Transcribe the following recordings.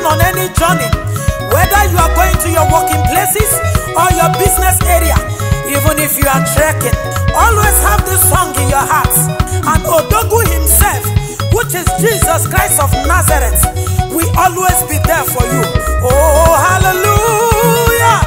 on any journey, whether you are going to your working places or your business area, even if you are trekking, always have this song in your heart. And Odogu himself, which is Jesus Christ of Nazareth, will always be there for you. Oh, hallelujah!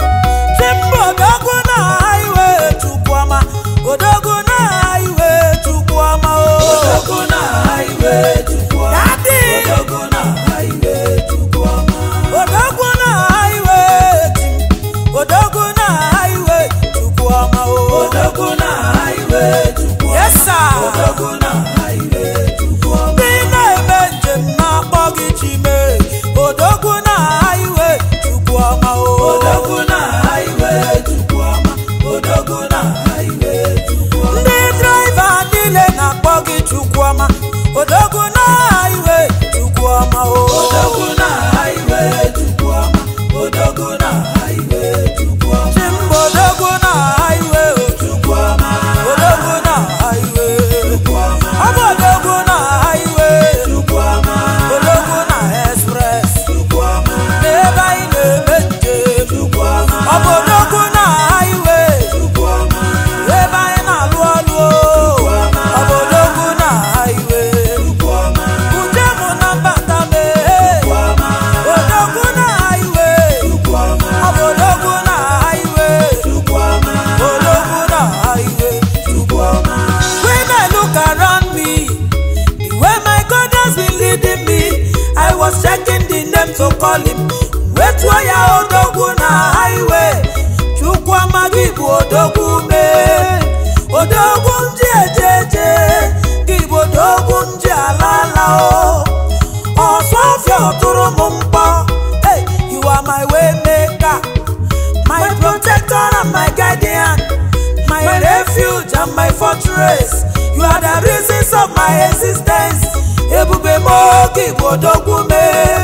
Chimbo Odogu na highway Chukwama, Odogu na highway Chukwama, oh. Odogu na highway Chukwama. Daddy! Odogu na highway Chukwama. Odogwu na highway Chim, Odogwu na highway Chukwuma o. Odogu na highway Chukwama. Yes sir. Odogu na highway Chukwama. Ndị na-eme njem na-akpọ gị Chime, Odogwu na highway Chukwuma o. Odogu na highway Chukwama. Odogu na highway Chukwama. Ndị draịva niile na-akpọ gị Chukwuma, Odogwu na highway Chukwuma o. Odogu na highway Chukwama. Odogu na highway Chukwama. Chimba Odogwu na highway o. Chukwama. Odogwu na highway. Chukwama. Ọ bụ Odogwu na highway. Chukwama. Odogwu na express. Chukwama. n'ebe anyị na-eme njem Chukwama. ọ bụ odogwu na highway Chukwama. ebe anyị na-alụ ọlụ o. ọ bụ odogwu na highway Chukwama. uje mụ na mbata mee Chukwama. odogwu na highway Chukwama. ọ bụ odogwu na highway Chukwama. odogwu na highway Chukwama. when i look around me the way my god has been leading me i was checking the name to call him wetuo ya odogwu na highway chukwu amaghị bụ odogwu mee odogwu ndị ejeje gị bụ odogwu ndị alala o ọsọfịa ọtụrụ m mkpọ hey, you are my way maker my protector and my guardian, my refuge and my fortress. You are the reasons of my existence. Ebube m oge bụ odogwu me,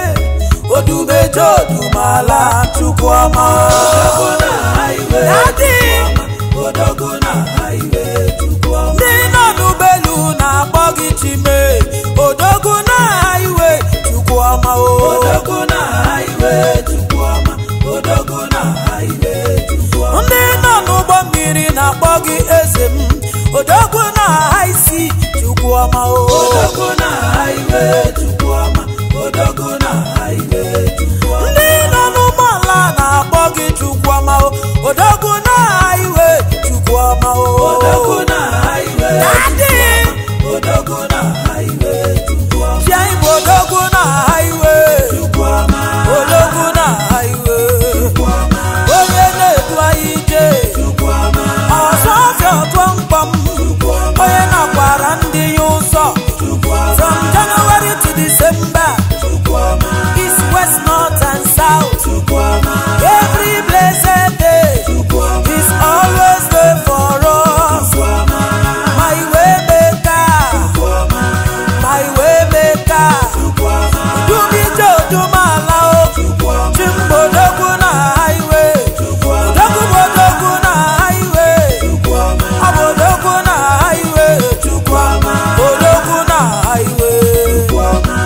odubeje odumala chukwu ọma. Odogu na highway Daddy, Chukwama. Odogu na highway Chukwama. ndị nọ n'ụgbọelu na-akpọ gị chime, odogwu na iwe chukwu ọma o. Odogu na highway Chukwama. Odogu na highway Chukwama. ndị nọ n'ụgbọ mmiri na-akpọ gị eze m odogwu na isi chukwu ọma o Odogu na highway Chukwama. Odogu na highway Chukwama. ndị nọ n'ụgbọala na-akpọ gị chukwu ọma o odogwu na iwe chukwu ọma o Odogu na highway Daddy! Chukwama. Odogu na highway Chukwama. Chia igbo odogwu na iwe Chukwama. odogwu na iwe Chukwama. onye na-edu anyị ije Chukwama. ọzọ ọfịa ọtụọ mkpọm Chukwama. onye na-akwara ndị ya ụzọ Chukwama. from January to December Chukwama. east west north and south Chukwama. every blessed day Chukwama. is always there for us Chukwama. my way maker Chukwama. my way maker Chukwama. dumije odumala o Chukwama. chimbodogwu na highway Chukwama. odogwu bodogwu na highway Chukwama. ọ bụ odogwu na highway Chukwama. odogwu na highway Chukwama.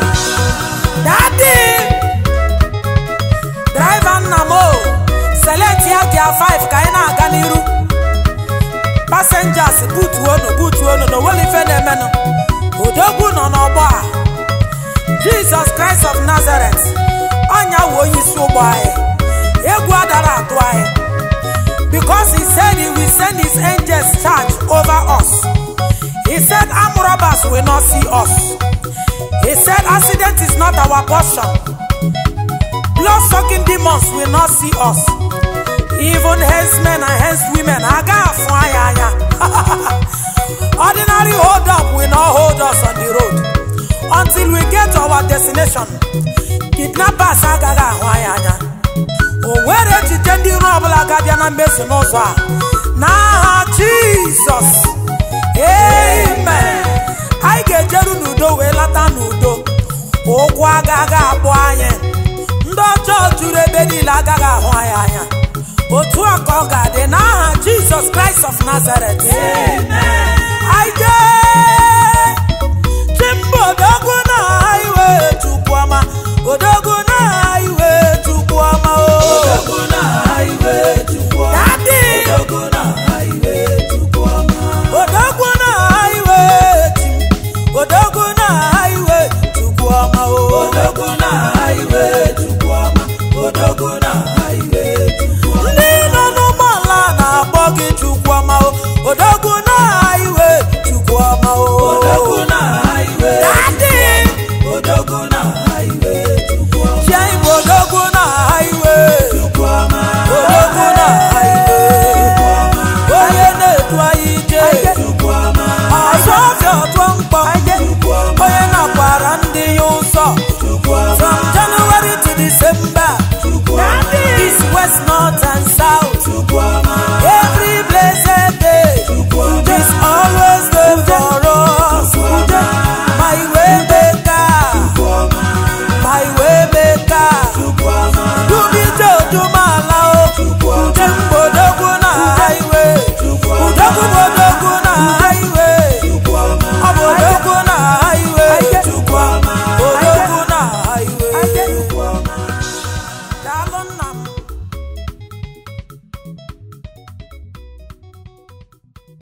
dadi draiva nna m o select ya gia 5 ka anyị na-aga n'iru passengers butuonu butuonu na onwere ife na-emenụ odogwu nọ n'ọgbọ a jesus christ of nazareth ọnya wụ onye isi ụgbọ anyị egwu adara atụ anyị because he said he will send his angels charge over us he said armed robbers will not see us he said accident is not our portion blood sucking demons will not see us even herdsmen and herdswomen aga afụ anyị anya ordinary hold up will not hold us on the road until we get to our destination kidnappers agaghị ahụ anyị anya o nwere echiche ndị iro ọbụla ga-abịa na mmezu n'ụzọ a n'aha jizọs amen anyị ga-ejeru n'udo wee lata n'udo ụkwụ agaghị akpụ anyị ndị ọjọọ juru ebe niile agaghị ahụ anyị anya otu a ka ọ ga-adị n'aha jizọs kraịst of nazaret anyị jee chimba odogwu na iwe chukwuọma odogwu na west north and south